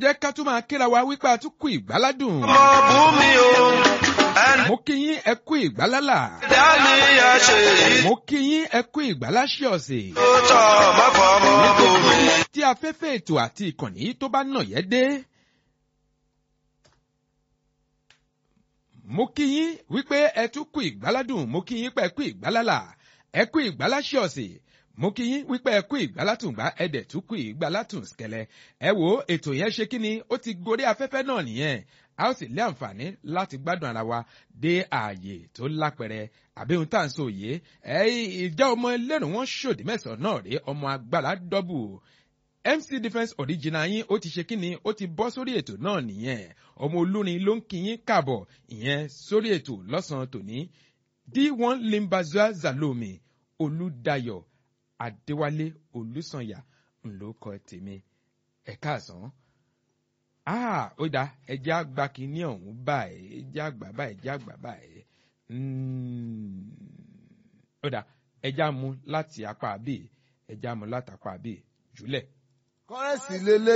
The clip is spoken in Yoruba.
jẹ́ ká tún máa kíra wa wípé a tún kú ìgbáládùn. ọmọ bùnmi o ẹni mo kí yín ẹ kú ìgbálálà. dání ẹ ṣe èyí mo kí yín ẹ kú ìgbáláṣẹ ọ̀sẹ̀. tó tọ́ mọ́fọ́ ọmọ bùnmi. tí afẹ́fẹ́ ètò àti ìkànnì tó bá nà yẹ́ dé. mo kí yín wípé ẹ tún kú ìgbáládùn mo kí yín pé ẹ kú ìgbálálà ẹ kú ìgbáláṣẹ ọ̀sẹ̀ mo kí yín wípé ẹ kú ìgbálátùngbá ẹ dẹ̀ tún kú ìgbálátùn skẹlẹ ẹ wo ètò yẹn ṣe kí ni ó ti gorí afẹ́fẹ́ náà nìyẹn a ó sì lé àǹfààní láti gbádùn ara wa dé ààyè tó lápẹrẹ àbí ohun tá à ń sọ òye ẹ ìjà ọmọ ẹlẹ́rùn wọn ṣòdì mẹ́sàn-án náà rèé ọmọ agbára dọ́bù mc defence original yín ó ti ṣe kí ni ó ti bọ́ sórí ètò náà nìyẹn ọmọ olórin ló ń kí yín káàbọ̀ ìyẹn sórí ètò lọ́sàn-án tòní d1 limbazua zalomi olùdayọ̀ adéwálé olùsànyà ńlọkọ tèmi ẹ̀ka àsán ah ó dáa ẹjẹ́ àgbà kìíní ọ̀hún báyìí ẹjẹ́ àgbà báyìí ẹjẹ́ àgbà báyìí Mm, ó dáa ẹjẹ́ àmú láti apá àbí ẹjẹ́ àmú láti apá àbí jùlẹ̀. kọ́rẹ́sì lélẹ̀